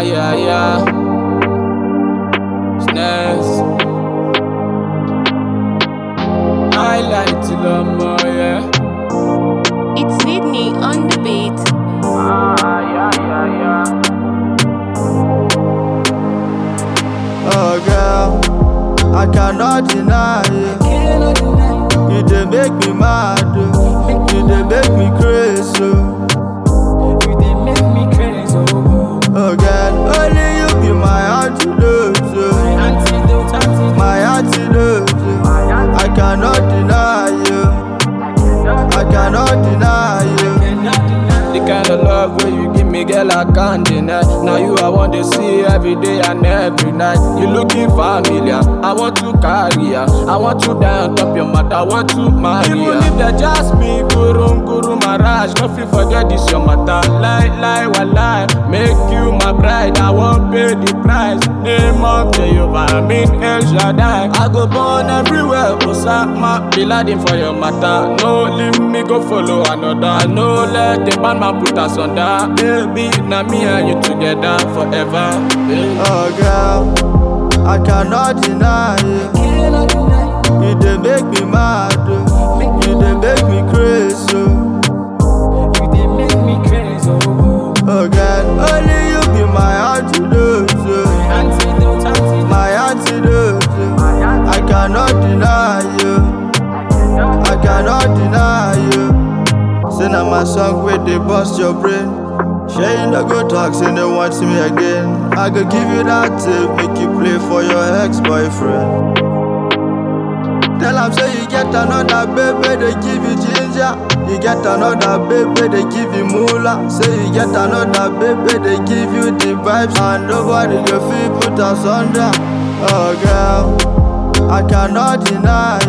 Ah, yeah, yeah. Snares. I like to love more, yeah. It's Sydney on the beat. Ah, yeah, yeah, yeah. Oh girl, I cannot deny it. Cannot deny. You dey make me mad, oh. you dey make me crazy. Oh. You they make me crazy, oh. oh girl, only you be my antidote, oh. Antidote, antidote. my antidote. oh. I cannot deny you, I cannot deny you. The kind of love where you give me, girl, I can't deny. Now you I want to see every day and every night. You looking familiar, I want to carry ya. I want to die on top your mat, I want to marry ya. Even if they just me, guru, guru, maraj, no fit forget this your matter. Lie, lie, walai, make you my bride. I won't pay the price. Name of Jehovah, I mean El Shaddai. I go born everywhere, Osama, be ladin for your matter. No leave me go follow another. No let the bad man put us under. Baby, now me and you together forever. Baby. Oh girl, I cannot deny you. You dey make me mad, oh. you dey make me crazy. Oh. You they make me crazy, oh. Oh God, only you be my antidote, oh. Antidote, antidote. my antidote. oh. I cannot deny you, I cannot deny you. Say na my song where they bust your brain. Sure you no go talk, say they want me again. I go give you that tape, make you play for your ex-boyfriend. Tell am say you get another baby, they give you ginger. You get another baby, they give you moolah. Say you get another baby, they give you the vibes, and nobody go feel put us under. Oh girl, I cannot deny